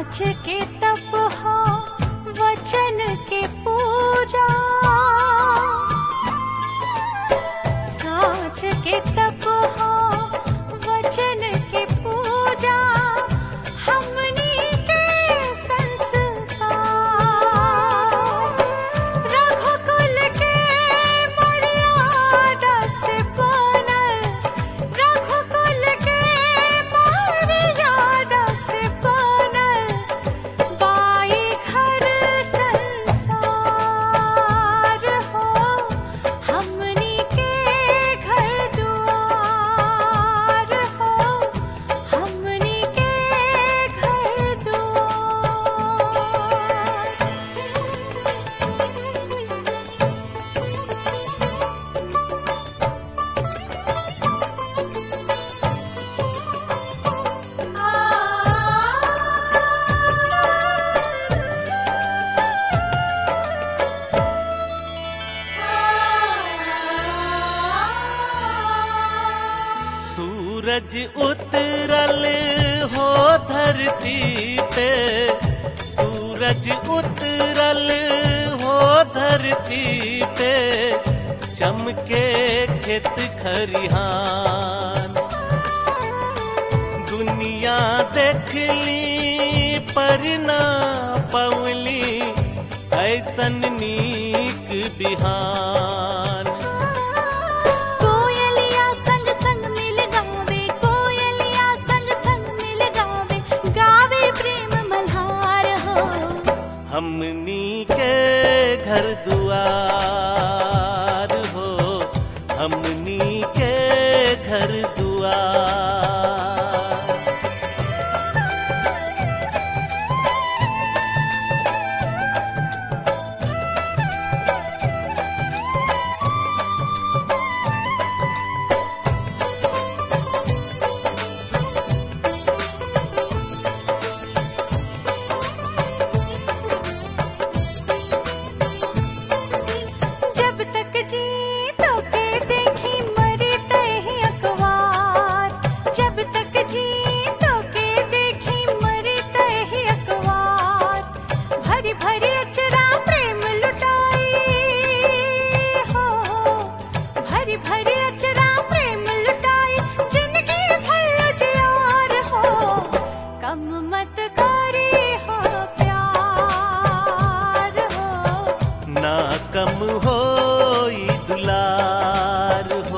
साँच के तप हो वचन के पूजा साँच के तप हो वचन के पूजा हमनी के संस्कार रघुकुल के मर्यादा से बनल रघुकुल के मर्यादा से बनल बाई घर संसार हो हमनी के घर दुआर हो हमनी के घर दुआर सूरज उतरल हो धरती पे सूरज उतरल हो धरती पे चमके खेत खरिहान दुनिया देखली पर ना पवली ऐसन नीक बिहान कोयलिया संग संग मिल गावे कोयलिया संग संग मिल गावे गावे प्रेम मल्हार हो हमनी के घर दुआर हो हमनी के घर दुआर जब तक जी तो के देखी मरे तही अखबार जब तक जी तो के देखी मरे तही अखबार भरी भरी अचरा प्रेम लुटाई हो भरी भरी अचरा प्रेम लुटाई जिंदगी भर जियार हो कम मत करी हो प्यार हो ना कम हो दुलार हो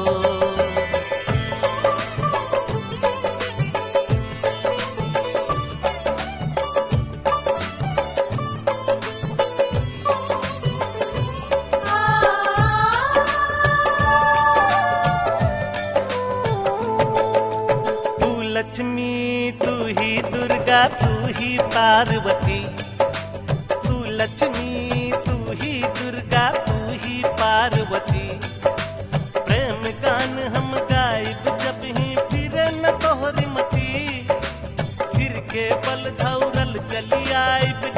तू लक्ष्मी तू ही दुर्गा तू ही पार्वती तू लक्ष्मी तू ही दुर्गा तू ही पार्वती प्रेम गान हम गायब जब ही फिरे न तोहरी मती सिर के बल धौरल चली आइब